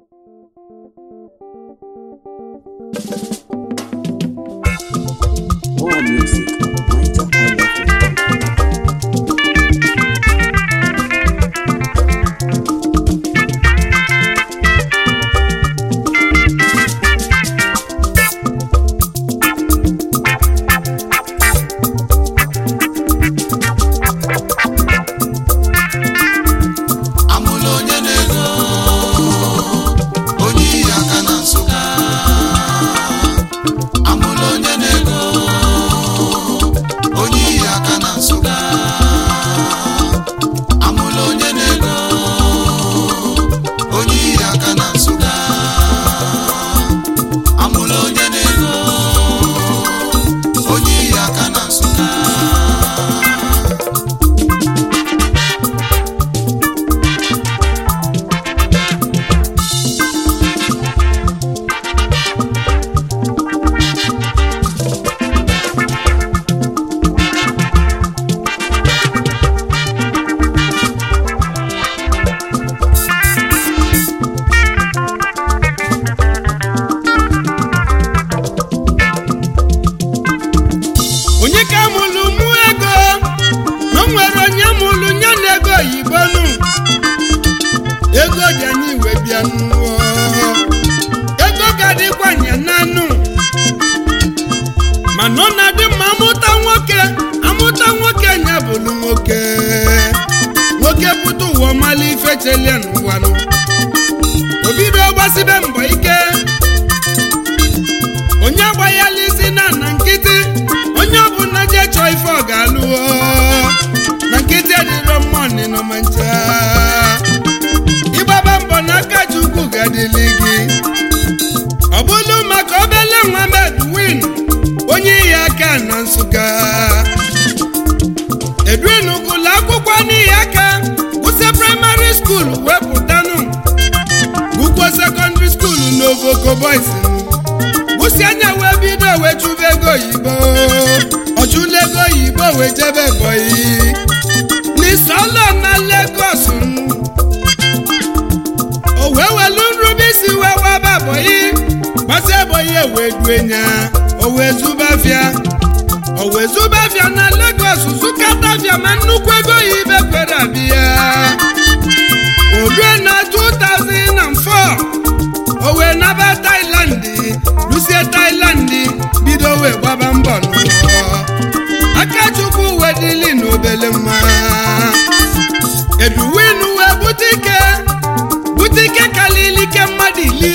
More music on Niger Island. amụla onye na-ego onye iyi aka na nsụka amụla onye na-ego onye iyi aka na nsụka amụla onye na-ego onye iyi aka na nsụka amụla onye na-ego onye iyi aka na nsụka onye ka mụlụ mụ ego na o nwere onye mụlụ nye na ego oyibo nụ ego dị anyị iwe bịa nụọ ego ga-adịkwa nya nanụ mana ọ na-adị mma amụta nwoke amụta nwoke nya bụlụ nwoke nwoke pụta ụwa ọmala ife chelie n'ụwa nụ obido gbasibe mbọ ike onye agbanyela isi na na nkịtị onye ọbụla je chọọ ife ọ ga-alụọ na nkịtị adịrọ mmụọ nọ ma ncha ịgbaba mbọ n'aka chukwu ga-adịlị gị ọ bụlụ maka obele nwa medwin onye iyi aka na nsụka edwin gụlụ akwụkwọ n'ihi aka kwụsị praịmarị skuul wepụtanụ gụkwuo sekọndịrị skuul n'ovoko boys kwụsị anya wee bido wee chụba ego oyibo ọchụla ego oyibo wee jebe bọyị n'isọlọ na Lagos o wee welu nrube isi wee waba bọyị gbasa ebọyị wee duenya o wee zubafịa o wee zubafịa na Lagos zụkatafịa ma nnukwu ego oyibo kwere abịa olue na 2004 o wee naba Thailand lusie Thailand bido wee gbaba mbọ n'ụwa Akachukwu wee dịli n'obele nwa Edwin wee butike butike kalili ike mmadụ ili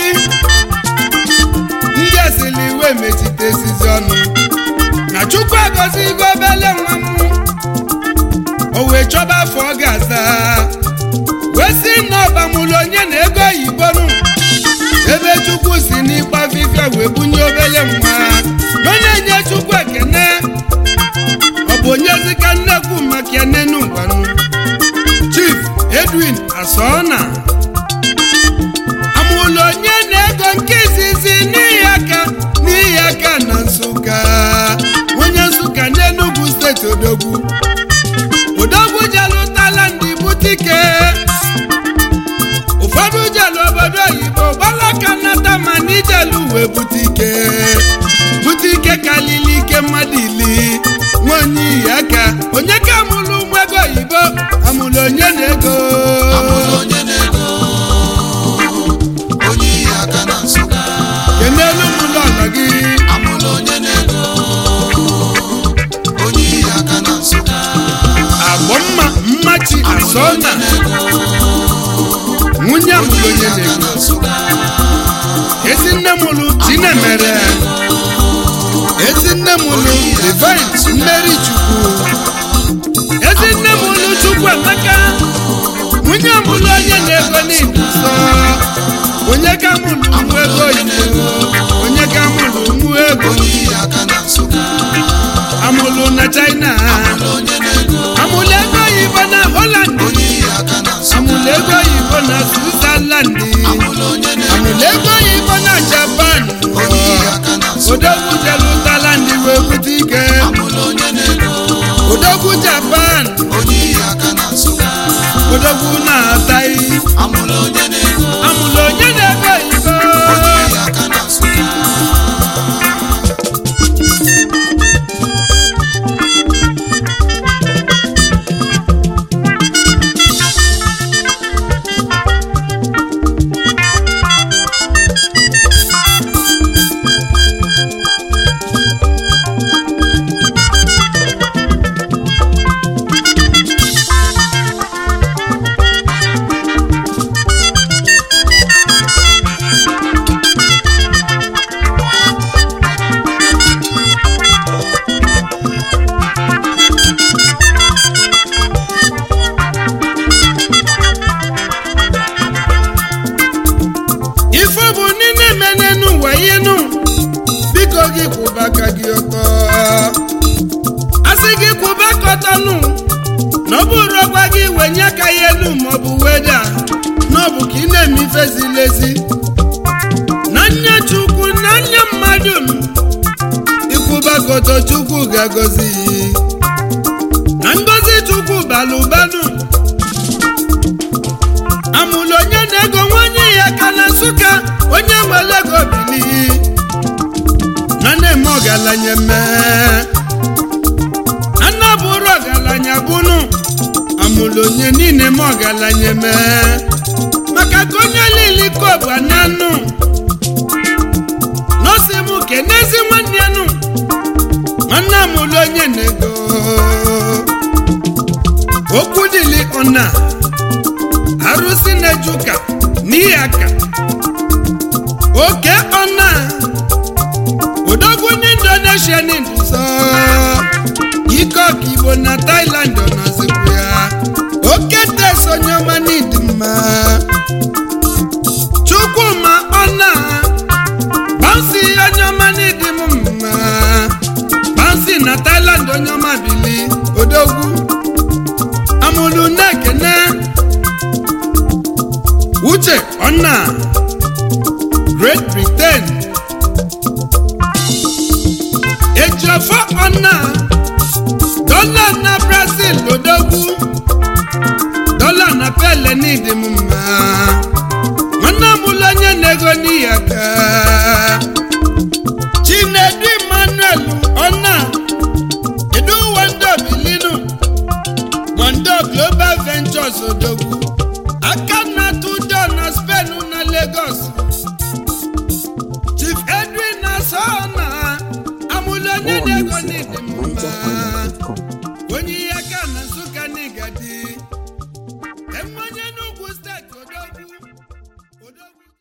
ndị esili wee mechite esizi ọnụ na Chukwu agọzigo obele nwa m o wee chọba afọ ọ ga-aza wee si na ọbamụlụ onye na ego oyibo nụ ebe chukwu si n'ịgba fifia wee bunye obele nwa na ọ na-enye chukwu ekene ọ bụ onye zika nnekwu maka ya nenu ngwanụ chief edwin asọna amụlụ onye na-ego nke izizi n'ihi aka n'ihi aka na nsụka onye nsụka n'enugwu steeti odogwu odogwu jelụtala ndị butike ụfọdụ jelu obodo oyibo gbalaka nnata ma na ijelu uwe butike butike kalili ike mmadụ ili nwaonye iyi aka onye ka amụlụ ụmụ ego oyibo amụlụ onye na-ego amụla onye na-ego onye iyi aka na nsụka kenelu mụlụ ọnọ gị amụla onye na-ego onye iyi aka na nsụka agbọ mma mmachi asọna nwunye amụlụ onye na-ego na nsụka ezi nne mụlụ chinemere ezi nne mụlụ divine mmeri chukwu ezi nne mụlụ chukwu emeka nwunye mụlụ onye na-ego n'ibu nsọ onye ka mụlụ nwa ego oyibo onye ka mụlụ nwa ego onye iyi aka na nsụka amụlụ na china onye na-ego amụlụ ego oyibo na holland onye iyi aka na nsụka amụlụ ego oyibo na switzerland amụla onye na-ego amụlụ ego oyibo na japan onye iyi aka na nsụka odogwu jelụtala ndị wee bute ike amụla onye na-ego odogwu japan onye iyi aka na nsụka odogwu na-ataghị amụla onye na-ego amụlụ onye na-ego gị kwụba aka gị ọtọ asị gị kwụba aka ọtọ nụ na ọ bụrụ ọgwa gị wenye aka ya elu maọbụ weda na ọ bụ ka ị na-eme ife ziri ezi na nya chukwu na nya mmadụ ikwụba aka ọtọ chukwu ga-agọzi na ngọzi chukwu bara ụbanụ amụlụ onye na-ego nwanyị ya ka na nsụka onye nwere ego bili na na-eme ọgaranya mee anọ bụrụ ọgaranya bụnụ amụlụ onye niile eme ọgaranya mee maka ka onye lili kobu ananụ nọsi m kenezi nwanne ya nụ nwanne amụlụ onye na-ego okwu dịli ọna arụsị na-eju ụka n'ihi aka oke ọna odogwu ndị indonesia n'induso ike ọka igbo na thailand ọ nọzikwu ya oke tes onye ọma n'ịdị mma chukwuma ọna bansi onye ọma n'ịdị m mma bansi na thailand onye ọma bili odogwu amụlụ na-ekene uche ọna great britain ejiofọ ọna dọla na brazil odogwu dọla na pele n'ịdị m mma nwanne m ụlọ onye na-ego n'ihi aka chinedu emmanuel ọna kedu wando bilinu wando global ventures odogwu aka na-atụ ụjọ na spain na lagos